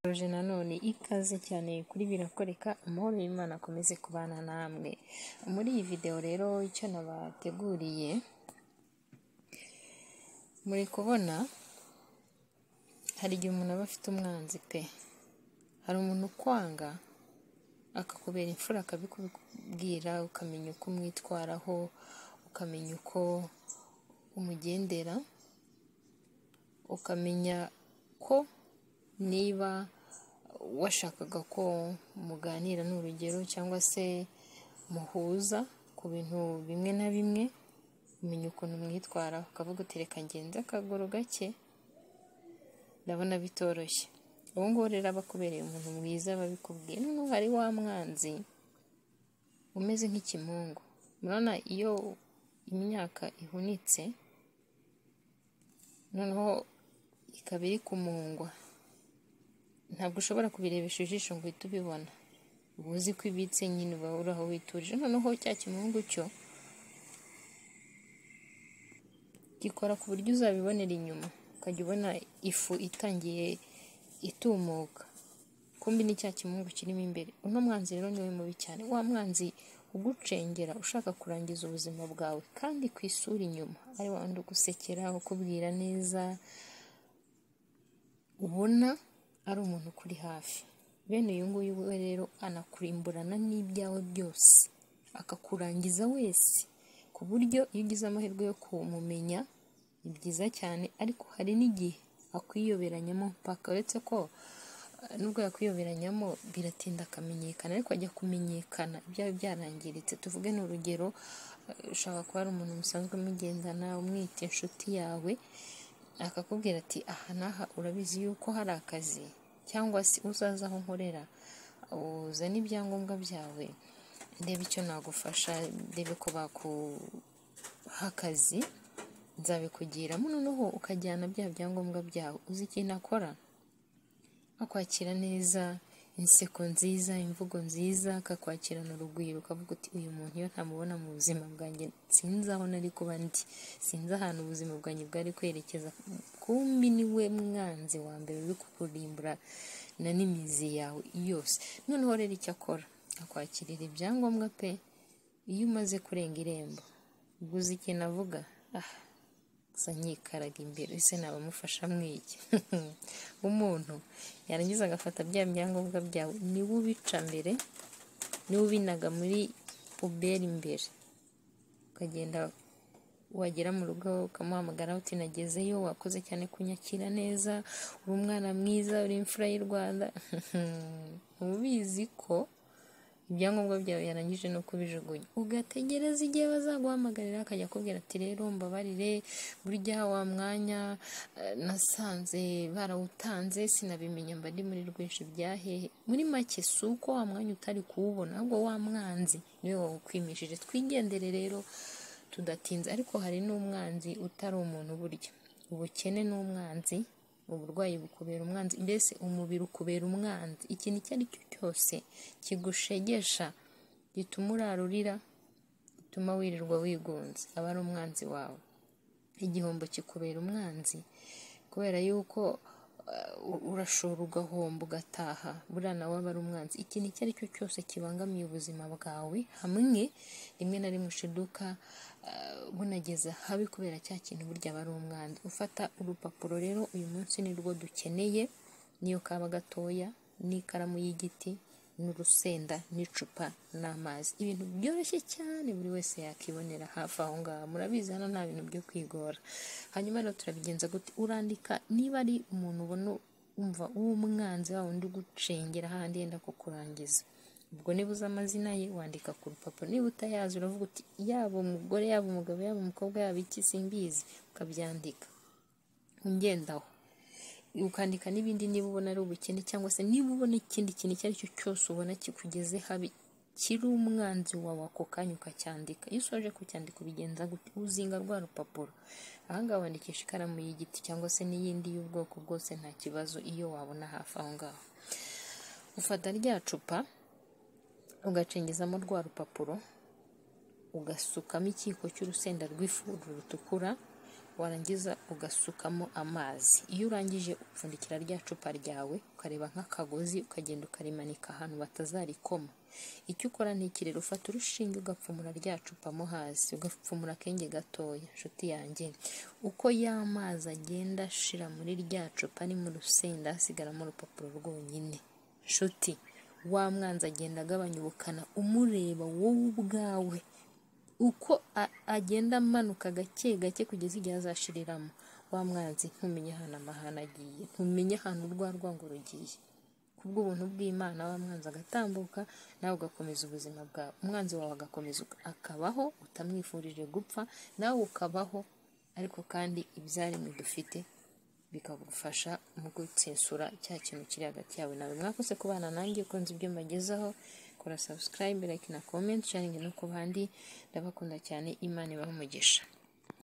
Soje nanone ikaze cyane kuri Birakoreka amahoro y'Imana akomeze kubana namwe, muri iyi videwo rero icyo nabateguriye muri kubona hari igihe umuntu aba afite umwanzi pe, hari umuntu ukwanga akakubera imfura akabikubwira ukamenya uko umwitwaraho, ukamenya uko umugendera, ukamenya ko niba washakaga ko muganira ni urugero cyangwa se muhuza ku bintu bimwe na bimwe, umenya ukuntu umwitwaraho ukavuga uti reka ngenze akaguru gake, ndabona bitoroshye, uwo nguwo rero aba akubereye umuntu mwiza aba abikubwiye, noneho hari wa mwanzi umeze nk'ikimungu, murabona iyo imyaka ihunitse noneho ikaba iri kumungwa, ntabwo ushobora kubirebesha ijisho ngo uhite ubibona, uba uzi ko ibitse nyine uba uri aho witurije, noneho cya kimungu cyo gikora ku buryo uzabibonera inyuma, ukajya ubona ifu itangiye itumuka, kumbi ni cya kimungu kirimo imbere, uno mwanzi rero niwe mubi cyane, wa mwanzi ugucengera ushaka kurangiza ubuzima bwawe kandi ku isura inyuma, ari wa wundi ugusekera, ukubwira neza, ubona ari umuntu ukuri hafi, bene uyu nguyu we rero anakurimburana n'ibyawe byose, akakurangiza wese, ku buryo iyo ugize amahirwe yo kumumenya ni byiza cyane, ariko hari n'igihe akwiyoberanyamo mpaka, uretse ko nubwo yakwiyoberanyamo biratinda akamenyekana, ariko ajya kumenyekana ibyawe byarangiritse, tuvuge ni urugero, ushaka kuba ari umuntu musanzwe mugendana, umwita inshuti yawe, akakubwira ati aha n'aha urabizi yuko hari akazi cyangwa se uzaze aho nkorera uzane ibyangombwa byawe ndebe icyo nagufasha ndebe ko bakuha akazi nzabikugiramo noneho ukajyana bya byangombwa byawe uzi ikintu akora akwakira neza inseko nziza imvugo nziza akakwakirana urugwiro ukavuga uti uyu muntu iyo ntamubona mu buzima bwanjye sinzi aho nari kuba ndi sinzi ahantu ubuzima bwanjye bwari kwerekeza kumbi niwe mwanzi wa mbere uri kukurimbura na n'imizi yawe yose noneho rero icyo akora akwakirira ibyangombwa pe iyo umaze kurenga irembo guza ikintu avuga ah gusa nyikaraga imbere ese nabamufasha mwiki umuntu yarangiza agafata bya byangombwa byawe niwe ubica mbere niwe ubinaga muri puberi imbere ukagenda wagera mu rugo ukamuhamagara uti nagezeyo wakoze cyane kunyakira neza uri umwana mwiza uri imfura y'u rwanda ubizi ko ibyangombwa byawe yarangije no kubijugunya ugategereza igihe bazaguhamagarira akajya akubwira ati rero mbabarire burya wa mwanya nasanze barawutanze sinabimenya mba ndi muri rwinshi byahehe muri make si uko wa mwanya utari kuwubona ahubwo wa mwanzi niwe wawukwimishije twigendere rero tudatinze ariko hari n'umwanzi utari umuntu burya ubukene n'umwanzi uburwayi bukubera umwanzi mbese umubiri ukubera umwanzi ikintu icyo ari cyo cyose kigushegesha gituma urarurira gituma wirirwa wigunze aba ari umwanzi wawe igihombo kikubera umwanzi kubera yuko urashora ugahomba ugataha buriya nawe aba ari umwanzi ikintu icyo ari cyo cyose kibangamiye ubuzima bwawe hamwe rimwe na rimwe ushiduka bunageze habi kubera cya kintu burya aba ari umwanzi ufata urupapuro rero uyu munsi ni rwo dukeneye niyo kaba gatoya n'ikaramu y'igiti n'urusenda n'icupa n'amazi ibintu byoroshye cyane buri wese yakibonera hafi aho ngaho murabizi hano nta bintu byo kwigora hanyuma rero turabigenza gute urandika niba ari umuntu ubona wumva w'umwanzi wa wundi ugucengera hahandi yenda kukurangiza ubwo niba uzi amazina ye wandika ku rupapuro niba utayazi uravuga uti yaba umugore yaba umugabo yaba umukobwa yaba iki simbizi ukabyandika ungendaho ukandika n'ibindi niba ubona ari ubukene cyangwa se niba ubona ikindi kintu icyo ari cyo cyose ubona kikugeze habi kiri umwanzi wawe ako kanya ukacyandika iyo usoje kucyandika ubigenza gute uzinga rwa rupapuro ahangaha wandikisha ikaramu y'igiti cyangwa se n'iyindi y'ubwoko bwose nta kibazo iyo wabona hafi aho ngaho ufata rya cupa ugacengezamo rwa rupapuro ugasukamo ikiko cy'urusenda rw'ifu rutukura warangiza ugasukamo amazi iyo urangije upfundikira rya cupa ryawe ukareba nk'akagozi ukagenda ukarimanika ahantu batazarikoma icyo ukora ni iki rero ufata urushinge ugapfumura rya cupa mo hasi ugapfumura akenge gatoya nshuti yanjye uko ya mazi agenda ashira muri rya cupa ni mu rusenda hasigaramo urupapuro rwonyine nshuti wa mwanzi agenda agabanya ubukana umureba wowe ubwawe uko a- agenda amanuka gake gake kugeza igihe azashiriramo wa mwanzi ntumenye ahantu amahane agiye ntumenye ahantu urwa rwango rugiye kubw'ubuntu bw'imana wa mwanzi agatambuka nawe ugakomeza ubuzima bwawe umwanzi wawe agakomeza uka- akabaho utamwifurije gupfa nawe ukabaho ariko kandi ibyaremwe dufite bikagufasha mu gutsensura cya kintu kiri hagati yawe nawe mwakoze kubana nanjye ukunze ibyo mbagezaho kora subscribe like na comment sharing no ku bandi ndabakunda cyane imana ibahe umugisha